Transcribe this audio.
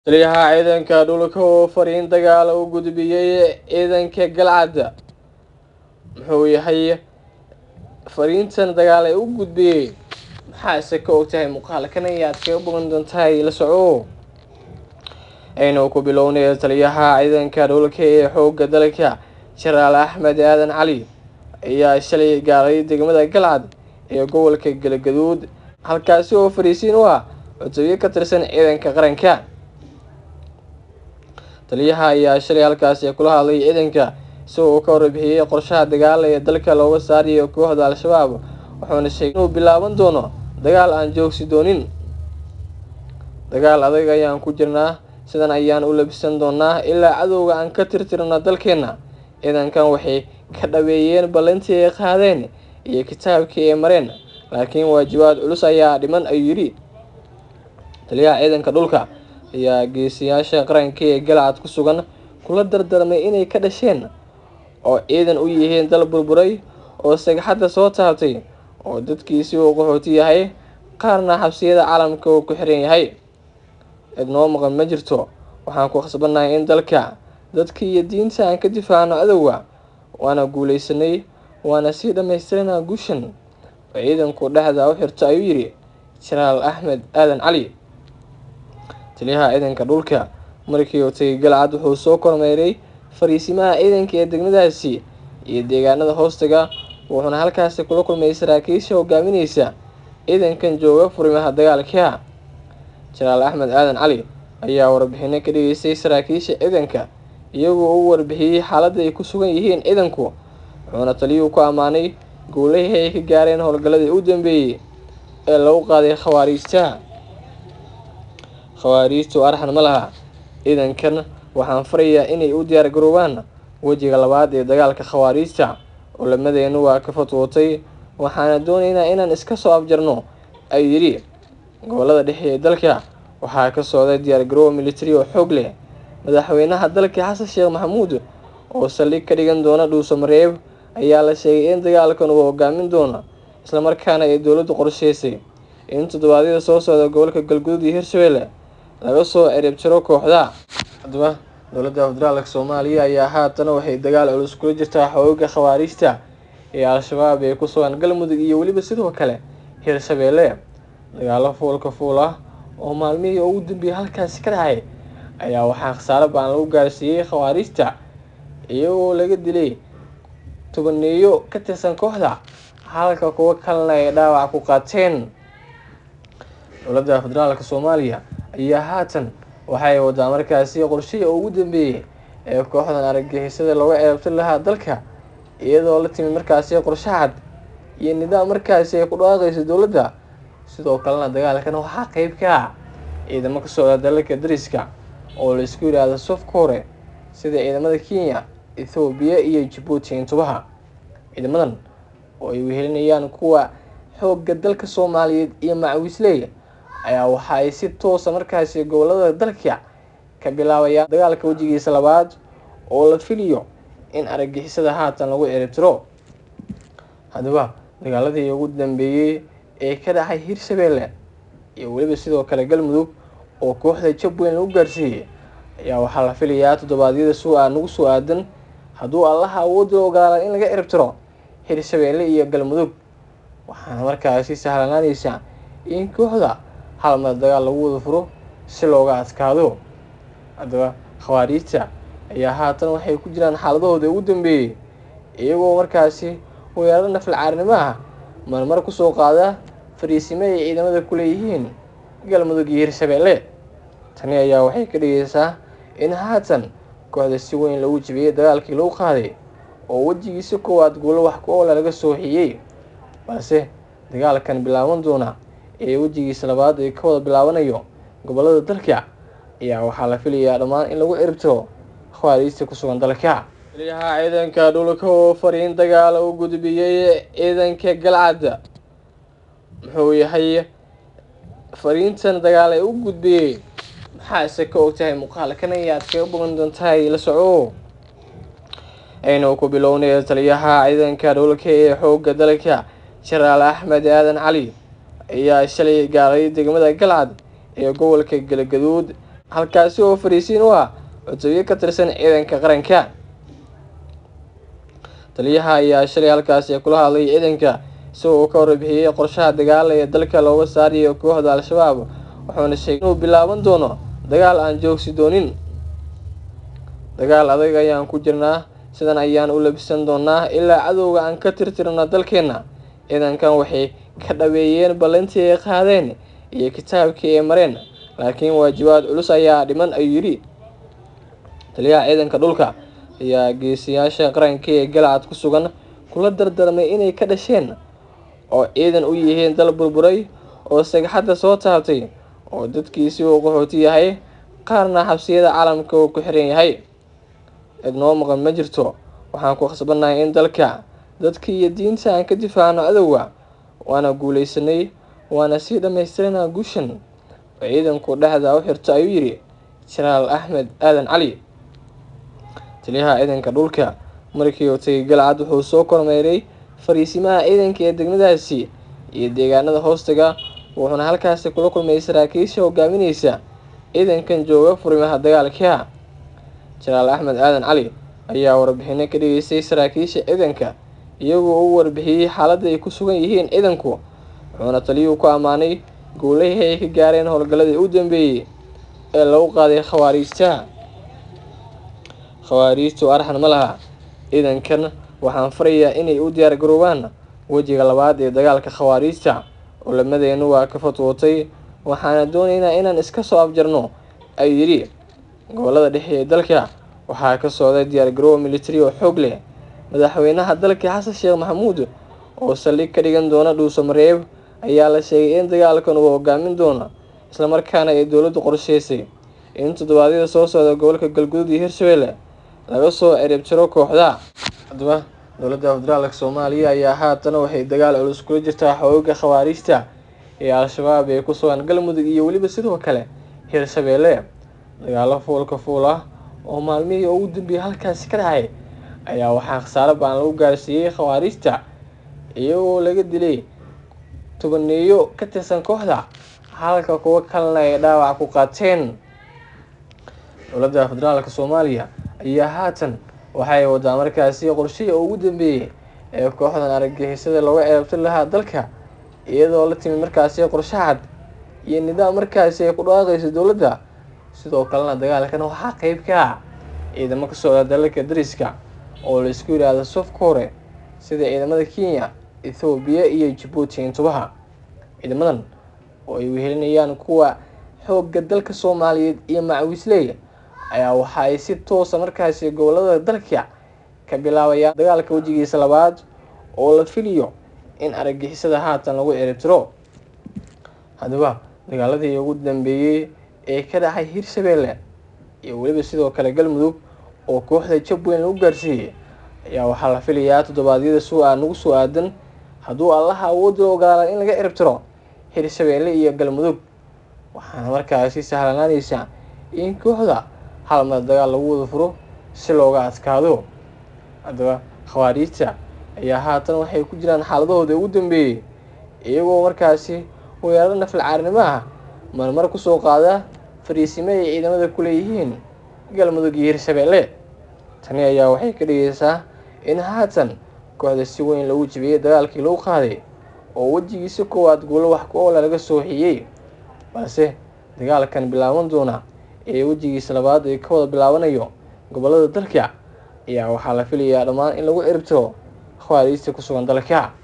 taliyaha ciidanka dhulka oo fariin dagaal u gudbiyey ciidanka galcad muxuu yahay fariintan dagaal ee u gudbiyey maxaase ka ogtahay muuqaalkan ayaad kaga bogan doontahay la soco aynu ku bilownay taliyaha ciidanka dhulka ee xoogga dalka jenaraal axmed aadan cali ayaa shalay gaaray degmada galcad ee gobolka galgaduud halkaasi oo fariisiin u ah cutubyo ka tirsan ciidanka qaranka taliyaha ayaa shalay halkaasi kula hadlay ciidanka isagoo ka warbixiyey qorshaha dagaal ee dalka looga saarayo kooxda al-shabaab wuxuuna sheegay inuu bilaaban doono dagaal aan joogsi doonin dagaal adag ayaan ku jirnaa sidan ayaan u labisan doonaa ilaa cadowga aan ka tirtirno dalkeenna ciidankan waxay ka dhaweeyeen ballantii ay qaadeen iyo kitaabkii ay mareen laakiin waajibaad culus ayaa dhiman ayuu yidhi taliyaha ciidanka dhulka ayaa geesiyaasha qaranka ee galcad ku sugan kula dardarmay inay ka dhasheen oo ciidan u yihiin dal burburay oo sagxadda soo taabtay oo dadkiisi uu qaxooti yahay qaarna xabsiyada caalamka uu ku xiran yahay cid noo maqan ma jirto waxaan ku khasbannahay in dalka dadka iyo diinta aan ka difaacno cadowga waana guulaysanay waana sii dhammaystiranaa guushan oo ciidanku dhexda u xirto ayuu yidhi jenaraal axmed aadan cali taliyaha ciidanka dhulka markii uu tagay galcad wuxuu soo kormeeray fariisimaha ciidanka ee degmadaasi iyo deegaanada hoostaga wuxuuna halkaasi kula kulmay saraakiisha hogaamineysa ciidankan jooga furimaha dagaalka jenaraal axmed aadan cali ayaa warbixino ka dhigeystay saraakiisha ciidanka iyagoo u warbixiyey xaaladda ay ku sugan yihiin ciidanku wuxuuna taliyuhu ku ammaanay guulahii ay ka gaareen howlgalladii u dambeeyey ee lagu qaaday khawaariijta khawaariijtu arxan ma laha ciidankan waxaan farayaa inay u diyaar garoobaan wejiga labaad ee dagaalka khawaariijta culamadeennu waa ka fatwootay waxaana doonaynaa inaan iska soo afjarno ayuu yidhi gobolada dhexe ee dalka waxaa ka socday diyaar garoob militari oo xoog leh madaxweynaha dalka xasan sheekh maxamuud oo saldhig ka dhigan doona dhuuso mareeb ayaa la sheegay in dagaalkan uu hogaamin doono islamarkaana ay dowladdu qorsheysay in toddobaadyada soo socda gobolka galguduud iyo hirshabelle laga soo ciribtiro kooxda haddaba dowladda federaalka soomaaliya ayaa haatana waxay dagaal culus kula jirtaa xooga khawaariijta ee al-shabaab ee ku sugan galmudug iyo weliba sidoo kale hirshabeelle dagaalo fuulka fuul ah oo maalmihii ugu dambeeyay halkaasi ka dhacay ayaa waxaa khasaaro baan lagu gaarsiiyey khawaariijta iyagoo laga dilay tobaneeyo ka tirsan kooxda halka kuwo kalena ay dhaawac ku qaateen dowladda federaalka soomaaliya ayaa haatan waxay wadaa markaasi qorshihii ugu dambeeyey ee kooxdan argagixisada looga ceebtay lahaa dalka iyadoo la timid markaasi qorshe cad iyo nidaam markaasi ay ku dhawaaqayso dowladda sidoo kalena dagaalkan waxaa qeyb ka ah ciidamo ka socda dalalka dariska oo la isku yidhaahdo sofka hore sida ciidamada kenya ethoobiya iyo jabuuti intubaha ciidamadan oo ay wehelinayaan kuwa xoogga dalka soomaaliyeed iyo macawisley ayaa waxa ay si toosa markaasi gobolada dalka ka bilaabayaan dagaalka wejigiisa labaad oo la filiyo in argagixisada haatan lagu ciribtiro haddaba dagaaladii ugu dambeeyey ee ka dhacay hirshabeelle iyo weliba sidoo kale galmudug oo kooxda jabweyn lagu gaarsiiyey ayaa waxaa la filayaa toddobaadyada su-aa nagu soo aadan hadduu allaha awoodda ogolaada in laga ciribtiro hirshabeelle iyo galmudug waxaana markaasi sahlanaanaysa in kooxda hal mar dagaal lagu wada furo si looga adkaado haddaba khawaariijta ayaa haatan waxay ku jiraan xaaladahooda ugu dambeeyey iyagoo markaasi weeraro nafalcaarnimo ah marmar kusoo qaada fariisimo ay ciidamada ku leeyihiin galmudug iyo hirshabeelle tani ayaa waxay ka dhigaysaa in haatan kooxda si weyn lagu jibiyey dagaalkii lagu qaaday oo wejigiisi koowaad guulo wax ku oola laga soo xiyey balse dagaalkan bilaaban doona ee wejigiisa labaad ee ka wada bilaabanayo gobolada dalka ayaa waxaa la filayaa dhammaan in lagu ciribtiro khawaariijta ku sugan dalka taliyaha ciidanka dhulka oo fariin dagaal u gudbiyey ciidanka galcad muxuu yahay fariintan dagaal ee u gudbiyey maxaase ka ogtahay muuqaalkan ayaad kaga bogan doontahay la soco aynu ku bilownay taliyaha ciidanka dhulka ee xoogga dalka jenaraal axmed aadan cali ayaa shalay gaaray degmada galcad ee gobolka galgaduud halkaasi oo fariisiin u ah cutubyo ka tirsan ciidanka qaranka taliyaha ayaa shalay halkaasi kula hadlay ciidanka isagoo uu ka warbixiyey qorshaha dagaal ee dalka looga saarayo kooxda al-shabaab wuxuuna sheegay inuu bilaaban doono dagaal aan joogsi doonin dagaal adag ayaan ku jirnaa sidan ayaan u labisan doonaa ilaa cadowga aan ka tirtirno dalkeenna ciidankan waxay ka dhaweeyeen ballantii ay qaadeen iyo kitaabkii ay mareen laakiin waajibaad culus ayaa dhiman ayuu yidhi taliyaha ciidanka dhulka ayaa geesiyaasha qaranka ee galcad ku sugan kula dardarmay inay ka dhasheen oo ciidan u yihiin dal burburay oo sagxadda soo taabtay oo dadkiisi uu qaxooti yahay qaarna xabsiyada caalamka uu ku xiran yahay cid noo maqan ma jirto waxaan ku khasbannahay in dalka dadka iyo diinta aan ka difaacno cadowga waana guulaysanay waana sii dhammaystiranaa guushan oo ciidanku dhexda u xirto ayuu yidhi jenaraal axmed aadan cali taliyaha ciidanka dhulka markii uu tagay galcad wuxuu soo kormeeray fariisimaha ciidanka ee degmadaasi iyo deegaanada hoostaga wuxuuna halkaasi kula kulmay saraakiisha hogaamineysa ciidankan jooga furimaha dagaalka jenaraal axmed aadan cali ayaa warbixino ka dhigeystay saraakiisha ciidanka iyagoo u warbixiyey xaaladda ay ku sugan yihiin ciidanku wuxuuna taliyuhu ku ammaanay guulahii ay ka gaareen howlgalladii u dambeeyey ee lagu qaaday khawaariijta khawaariijtu arxan ma laha ciidankan waxaan farayaa inay u diyaar garoobaan wejiga labaad ee dagaalka khawaariijta culamadeennu waa ka fatwootay waxaana doonaynaa inaan iska soo afjarno ayuu yidhi gobolada dhexe ee dalka waxaa ka socday diyaargaroowa militari oo xoog leh madaxweynaha dalka xasan sheekh maxamuud oo saldhig ka dhigan doona dhuuso mareeb ayaa la sheegay in dagaalkan uu hogaamin doono islamarkaana ay dowladdu qorsheysay in toddobaadyada soo socda gobolka galguduud iyo hirshabelle laga soo ciribtiro kooxda haddaba dowladda federaalka soomaaliya ayaa haatan waxay dagaal culus kula jirtaa xooga khawaariijta ee al-shabaab ee ku sugan galmudug iyo weliba sidoo kale hirshabelle dagaalo fuulka fuul ah oo maalmihii ugu dambeeyay halkaasi ka dhacay ayaa waxaa khasaaro baan lagu gaarsiiyey khawaariijta iyagoo laga dilay tobaneeyo ka tirsan kooxda halka kuwo kalena ay dhaawac ku qaateen dowladda federaalka soomaaliya ayaa haatan waxay wadaa markaasi qorshihii ugu dambeeyey ee kooxdan argagixisada looga ceebtir lahaa dalka iyadoo la timid markaasi qorshe cad iyo nidaam markaasi ay ku dhawaaqayso dowladda sidoo kalena dagaalkan waxaa qeyb ka ah ciidamo ka socda dalalka dariska oo la isku yidhaahdo safka hore sida ciidamada kenya ethoobiya iyo jabuuti intubaha ciidamadan oo ay wehelinayaan kuwa xoogga dalka soomaaliyeed iyo macawisley ayaa waxa ay si toosa markaasi gobolada dalka ka bilaabayaan dagaalka wejigiisa labaad oo la filayo in argagixisada haatan lagu ciribtiro haddaba dagaaladii ugu dambeeyey ee ka dhacay hirshabelle iyo weliba sidoo kale galmudug oo kooxda jabweyn lagu gaarsiiyey ayaa waxaa la filayaa toddobaadyada suu-a nagu soo aadan hadduu allaha awoodda ogolaada in laga ciribtiro hirshabelle iyo galmudug waxaana markaasi sahlanaanaysa in kooxda hal mar dagaal lagu wada furo si looga adkaado haddaba khawaariijta ayaa haatan waxay ku jiraan xaaladahooda ugu dambeeyey iyagoo markaasi weeraro nafal caarnimo ah marmar kusoo qaada fariisimo ay ciidamada ku leeyihiin galmudug iyo hirshabelle tani ayaa waxay ka dhigaysaa in haatan kooxda si weyn lagu jibiyey dagaalkii lagu qaaday oo wejigiisa koowaad guulo wax ku oola laga soo xiyey balse dagaalkan bilaaban doona ee wejigiisa labaad ee ka wada bilaabanayo gobolada dalka ayaa waxaa la filayaa dhammaan in lagu ciribtiro khawaariijta ku sugan dalka